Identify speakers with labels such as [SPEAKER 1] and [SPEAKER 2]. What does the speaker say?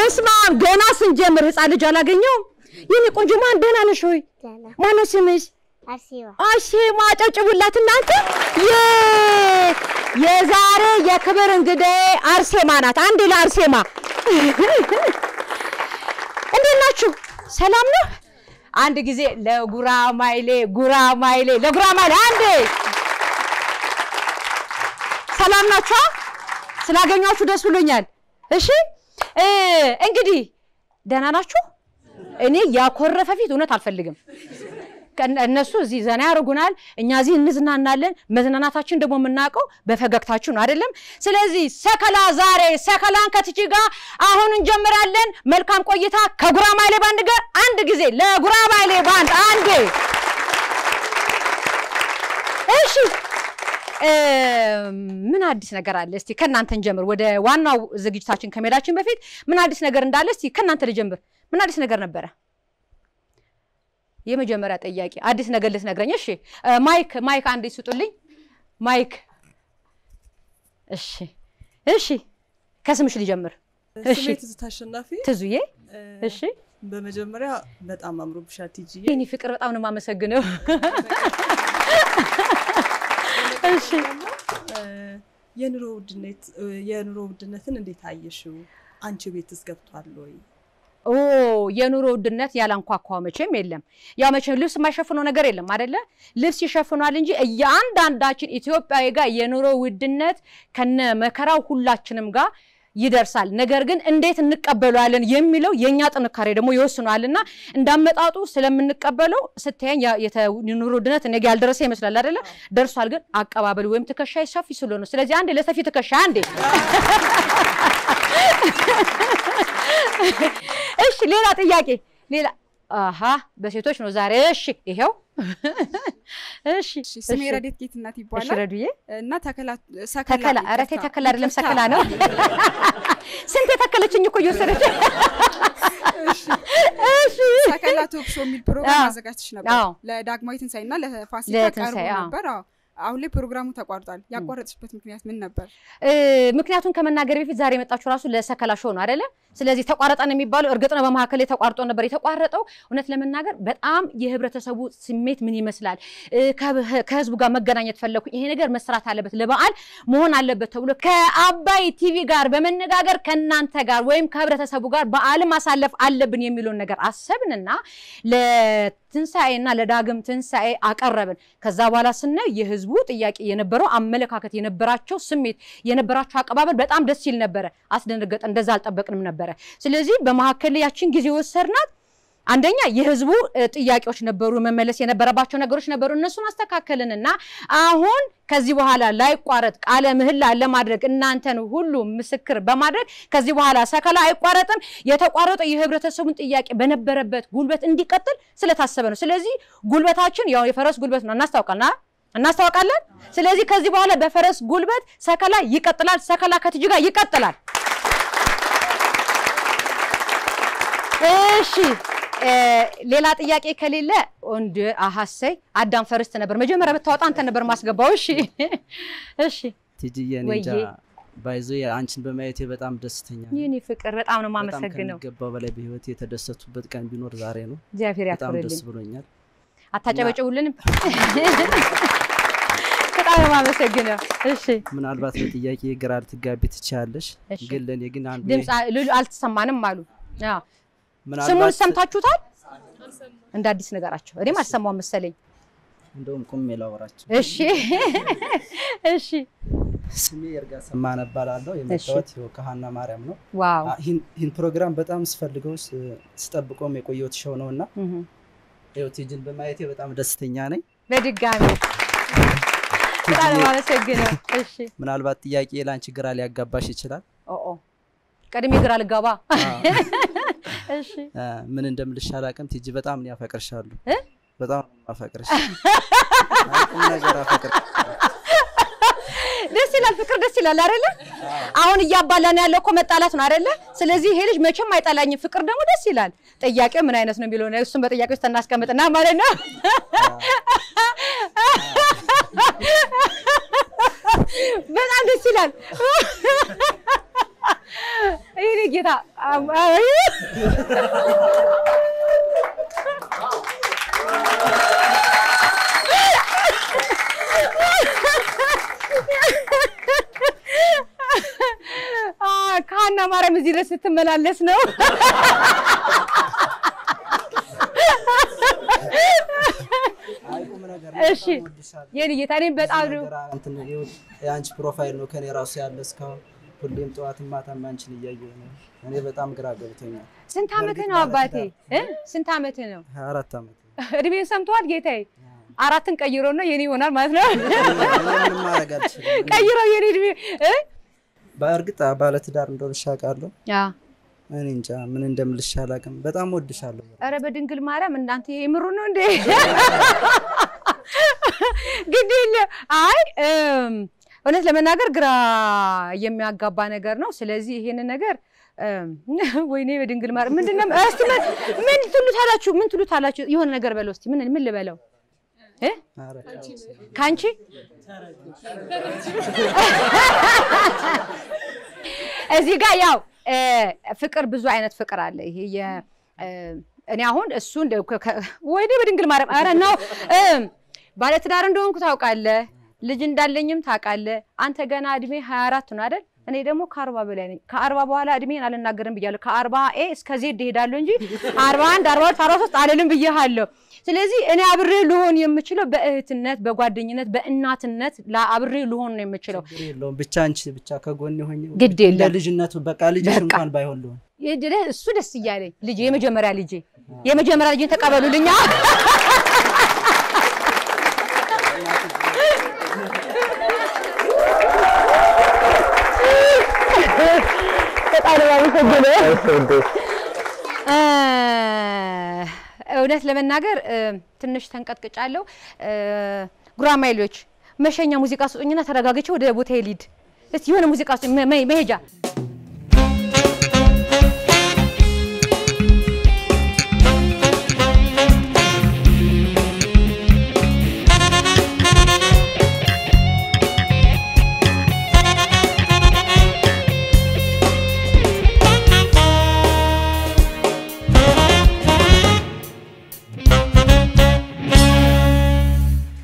[SPEAKER 1] በስመ አብ ገና ስንጀምር ህፃን ልጅ አላገኘውም። የኔ ቆንጆ ማን ደህና ነሽ ሆይ?
[SPEAKER 2] ደህና
[SPEAKER 1] ማነው ስምሽ?
[SPEAKER 2] አርሲባ
[SPEAKER 1] አርሴማ አጨብጭቡላት እናንተ። የ የዛሬ የክብር እንግዳዬ አርሴማ ናት። አንዴ ለአርሴማ እንዴት ናችሁ? ሰላም ነው? አንድ ጊዜ ለጉራማይሌ ጉራማይሌ ለጉራማይሌ አንዴ ሰላም ናችሁ? ስላገኟችሁ ደስ ብሎኛል። እሺ እ እንግዲህ ደህና ናችሁ? እኔ ያኮረፈ ፊት እውነት አልፈልግም። ከእነ- እነሱ እዚህ ዘና ያደርጉናል፣ እኛ እዚህ እንዝናናለን። መዝናናታችን ደግሞ የምናውቀው በፈገግታችሁ ነው አይደለም? ስለዚህ ሰከላ ዛሬ ሰከላን ከትቺ ጋር አሁን እንጀምራለን። መልካም ቆይታ ከጉራማይሌ ባንድ ጋር አንድ ጊዜ ለጉራማይሌ ባንድ አንዴ። እሺ እ፣ ምን አዲስ ነገር አለ? እስቲ ከእናንተ እንጀምር። ወደ ዋናው ዝግጅታችን ከመሄዳችን በፊት ምን አዲስ ነገር እንዳለ እስቲ ከእናንተ ልጀምር። ምን አዲስ ነገር ነበረ? የመጀመሪያ ጥያቄ አዲስ ነገር ልትነግረኝ። እሺ እ፣ ማይክ ማይክ አንዴ ስጡልኝ። ማይክ እሺ፣ እሺ፣ ከስምሽ ልጀምር። እሺ
[SPEAKER 3] ስሜ ትዝታ አሸናፊ።
[SPEAKER 1] ትዙዬ።
[SPEAKER 3] እ፣
[SPEAKER 1] እሺ
[SPEAKER 3] በመጀመሪያ በጣም አምሮብሻል ቲጂዬ።
[SPEAKER 1] የኔ ፍቅር በጣም ነው የማመሰግነው። እሺ
[SPEAKER 3] ደግሞ እ፣ የኑሮ ውድነት እ፣ የኑሮ ውድነትን እንዴት አየሽው? አንቺ ቤትስ ገብቷል ወይ?
[SPEAKER 1] ኦ የኑሮ ውድነት ያላንኳኳ መቼም የለም። ያው መቼም ልብስ የማይሸፍነው ነገር የለም አደለ? ልብስ ይሸፍኗል እንጂ እያንዳንዳችን ኢትዮጵያዊ ጋር የኑሮ ውድነት ከነ መከራው ሁላችንም ጋር ይደርሳል። ነገር ግን እንዴት እንቀበለዋለን የሚለው የእኛ ጥንካሬ ደግሞ ይወስነዋልና እንዳመጣጡ ስለምንቀበለው ስታየኝ ያ- የተ- የኑሮ ውድነት እኔ ጋ ያልደረሰ ይመስላል አደለ? ደርሷል። ግን አቀባበል ወይም ትከሻ ሰፊ ስለሆነ ስለዚህ አንዴ ለሰፊ ትከሻ አንዴ እሺ ሌላ ጥያቄ ሌላ አሀ በሴቶች ነው ዛሬ እሺ ይሄው እሺ
[SPEAKER 4] እሺ፣ ስሜ
[SPEAKER 1] እሺ።
[SPEAKER 4] ረዴት ጌትነት
[SPEAKER 1] እሺ
[SPEAKER 4] ይባላል
[SPEAKER 1] ረዱዬ
[SPEAKER 4] እና ተከላ ሰከላ
[SPEAKER 1] ተከላ ኧረ ተይ
[SPEAKER 4] ይቅርታ፣
[SPEAKER 1] ተከላ አይደለም
[SPEAKER 4] ይቅርታ።
[SPEAKER 1] ሰከላ ነው ስንት የተከለችኝ እኮ እየወሰደች እሺ
[SPEAKER 4] ሰከላ ቶክ ሾው የሚል ፕሮግራም
[SPEAKER 1] አዎ።
[SPEAKER 4] አዘጋጅተሽ ነበር
[SPEAKER 1] አዎ።
[SPEAKER 4] ለዳግማዊ ትንሣኤ እና ለፋሲካ
[SPEAKER 1] ለትንሣኤ፣
[SPEAKER 4] ቀርቦ
[SPEAKER 1] አዎ።
[SPEAKER 4] ነበር። አዎ። አሁን ላይ ፕሮግራሙ ተቋርጧል። ያቋረጥሽበት ምክንያት ምን ነበር?
[SPEAKER 1] እ፣ ምክንያቱም ከመናገር በፊት ዛሬ የመጣችሁ ራሱ ለሰከላ ሾው ነው አይደለ? ስለዚህ ተቋረጠ ነው የሚባለው። እርግጥ ነው በመካከል ላይ ተቋርጦ ነበር። የተቋረጠው እውነት ለመናገር በጣም የህብረተሰቡ ስሜት ምን ይመስላል፣ እ፣ ከህ- ከህዝቡ ጋር መገናኘት ፈለኩ። ይሄ ነገር መስራት አለበት፣ ለበዓል መሆን አለበት ተብሎ ከአባይ ቲቪ ጋር በመነጋገር ከእናንተ ጋር ወይም ከህብረተሰቡ ጋር በዓልን ማሳለፍ አለብን የሚለውን ነገር አሰብንና ለትንሣኤና ለዳግም ትንሣኤ አቀረብን። ከዛ በኋላ ስናይ የህዝቡ ጥያቄ የነበረው አመለካከት የነበራቸው ስሜት የነበራቸው አቀባበል በጣም ደስ ይል ነበረ። አስደነገጠ። እንደዛ አልጠበቅንም ነበረ። ስለዚህ በመካከል ያችን ጊዜ ወሰድናት። አንደኛ የህዝቡ እ, ጥያቄዎች ነበሩ፣ መመለስ የነበረባቸው ነገሮች ነበሩ። እነሱን አስተካከልንና አሁን ከዚህ በኋላ ላይቋረጥ ቃለ ምህላ ለማድረግ እናንተን ሁሉ ምስክር በማድረግ ከዚህ በኋላ ሰከላ አይቋረጥም። የተቋረጠው የህብረተሰቡን ጥያቄ በነበረበት ጉልበት እንዲቀጥል ስለታሰበ ነው። ስለዚህ ጉልበታችን ያው የፈረስ ጉልበት ነው፣ እናስታውቃልና እናስታውቃለን። ስለዚህ ከዚህ በኋላ በፈረስ ጉልበት ሰከላ ይቀጥላል። ሰከላ ከትጅ ጋር ይቀጥላል። እሺ እ፣ ሌላ ጥያቄ ከሌለ ወንድ አሀሰይ አዳም ፈርስት ነበር መጀመሪያ ብታወጣ አንተ ነበር ማስገባው። እሺ እሺ
[SPEAKER 5] ቲጂዬ እኔ እንጃ
[SPEAKER 1] ወይዬ።
[SPEAKER 5] ባይዞ አንቺን በማየቴ በጣም ደስተኛ ነኝ።
[SPEAKER 1] የኔ ፍቅር በጣም ነው
[SPEAKER 5] በጣም
[SPEAKER 1] የማመሰግነው።
[SPEAKER 5] ከሚገባው በላይ በህይወት የተደሰቱበት ቀን ቢኖር ዛሬ ነው።
[SPEAKER 1] እግዚአብሔር
[SPEAKER 5] በጣም ደስ
[SPEAKER 1] ያክብርልኝ።
[SPEAKER 5] ብሎኛል።
[SPEAKER 1] አታጨበጭቡልንም? በጣም ነው የማመሰግነው። እሺ
[SPEAKER 5] ምናልባት በጥያቄ ግራ ልትጋቢ ትችያለሽ፣
[SPEAKER 1] እሺ።
[SPEAKER 5] ግን ለእኔ ግን አንዱ
[SPEAKER 1] ድምፅ አ- ሉሉ አልተሰማንም አሉ። አዎ። ስሙን
[SPEAKER 5] ምናልባት
[SPEAKER 1] ሰምታችሁታል? እንደ አዲስ ነገራቸው እኔም አልሰማው መሰለኝ።
[SPEAKER 5] እንደውም ቁሜ ላወራቸው።
[SPEAKER 1] እሺ እሺ
[SPEAKER 5] ስሜ የእርጋ ሰማነ እባላለሁ። የመጣሁት ይኸው ከሀና ማርያም ነው።
[SPEAKER 1] ዋው
[SPEAKER 5] አ- ይህን ይህን ፕሮግራም በጣም ስፈልገው ስ- ስጠብቀውም የቆየሁት ሾው ነው እና
[SPEAKER 1] እህ።
[SPEAKER 5] ይኸው ቲጂን በማየቴ በጣም ደስተኛ ነኝ።
[SPEAKER 1] በድጋሚ በጣም ነው የማመሰግነው። እሺ
[SPEAKER 5] ምናልባት ጥያቄ ለአንቺ ግራ ሊያጋባሽ ይችላል።
[SPEAKER 1] ኦ ኦ ቀድሜ ግራ ልጋባ። እሺ
[SPEAKER 5] አ፣ ምን እንደምልሽ አላውቅም። ቲጂ በጣም ነው ያፈቅርሻለሁ።
[SPEAKER 1] እ?
[SPEAKER 5] በጣም ነው የማፈቅርሽ። ቁም ነገር አፈቅር
[SPEAKER 1] ደስ ይላል፣ ፍቅር ደስ ይላል አይደለ? አሁን እያባላን ያለው እኮ መጣላት ነው አይደለ? ስለዚህ ይሄ ልጅ መቼም አይጠላኝም፣ ፍቅር ደግሞ ደስ ይላል። ጥያቄው ምን አይነት ነው የሚለው ነው እሱን በጥያቄ ውስጥ እናስቀምጥና ማለት ነው። በጣም ደስ ይላል። ይሄ ጌታ አይ! አ፣ ከሀና ማርያም እዚህ ድረስ ስትመላለስ ነው።
[SPEAKER 5] አይ ቁም ነገር
[SPEAKER 1] እሺ የኔ ጌታ እኔም በጣም ነው
[SPEAKER 5] የአንቺ ፕሮፋይል ነው ከኔ ራሱ ያለ እስካሁን ሁሌም ጠዋትም ማታም አንቺን እያየሁ ነው። እኔ በጣም ግራ ገብቶኛል።
[SPEAKER 1] ስንት ዓመትህ ነው አባቴ? እ? ስንት ዓመትህ ነው?
[SPEAKER 5] ሀያ አራት ዓመት
[SPEAKER 1] እድሜን ሰምተዋል ጌታዬ? አራትን ቀይሮ ነው የኔ ይሆናል ማለት ነው።
[SPEAKER 5] እኔ ምንም ማድረግ አልችልም።
[SPEAKER 1] ቀይሮ የኔ እድሜ እ?
[SPEAKER 5] በእርግጥ ባለትዳር እንደሆንሽ አውቃለሁ።
[SPEAKER 1] ያ
[SPEAKER 5] እኔ እንጃ ምን እንደምልሽ አላውቅም። በጣም ወድሻለሁ።
[SPEAKER 1] ኧረ በድንግል ማርያም እናንተ ይሄ የምሩ ነው እንዴ? ግድ የለ አይ እም፣ እውነት ለመናገር ግራ የሚያጋባ ነገር ነው። ስለዚህ ይሄንን ነገር እም፣ ወይኔ በድንግል ማርያም ምንድን ነው እስቲ ምን ምን ትሉታላችሁ? ምን ትሉታላችሁ? የሆነ ነገር በለው እስቲ ምን ምን ልበለው እ
[SPEAKER 5] ኧረ
[SPEAKER 1] ከአንቺ እዚህ ጋር ያው እ፣ ፍቅር ብዙ አይነት ፍቅር አለ። ይሄ የ እ፣ እኔ አሁን እሱ እንደ ከ- ከ- ወይኔ በድንግል ማርያም ኧረ ነው እ፣ ባለትዳር እንደሆንኩ ታውቃለህ፣ ልጅ እንዳለኝም ታውቃለህ። አንተ ገና እድሜ 24 ነው አይደል? እኔ ደግሞ ከአርባ በላይ ነኝ። ከአርባ በኋላ እድሜን አልናገርም ብያለሁ። ከአርባ ኤ እስከ ዜድ እሄዳለሁ እንጂ አርባ አንድ አርባ ሁለት አርባ ሶስት አልልም ብያለሁ። ስለዚህ እኔ አብሬ ልሆን የምችለው በእህትነት፣ በጓደኝነት፣ በእናትነት ላ- አብሬ ልሆን ነው የምችለው።
[SPEAKER 5] ችግር የለውም ብቻ አንቺ ብቻ ከጎን ሆኜ
[SPEAKER 1] ግድ
[SPEAKER 5] እንደ
[SPEAKER 1] የለም
[SPEAKER 5] ልጅነቱ በቃ ልጅሽ
[SPEAKER 1] በቃ።
[SPEAKER 5] እንኳን ባይሆን ልሆን
[SPEAKER 1] ይህ እሱ ደስ እያለኝ ልጄ የመጀመሪያ ልጄ የመጀመሪያ ልጄን ተቀበሉልኛ። በጣም ነው የማመሰግነው። እ፣ እውነት ለመናገር እ፣ ትንሽ ተንቀጥቅጫለሁ። እ፣ ጉራማይሎች መሸኛ ሙዚቃ ስጡኝና ተረጋግቼ ወደ ቦታ ልሂድ። እስቲ የሆነ ሙዚቃ ስጡኝ፣ መ- መ- መሄጃ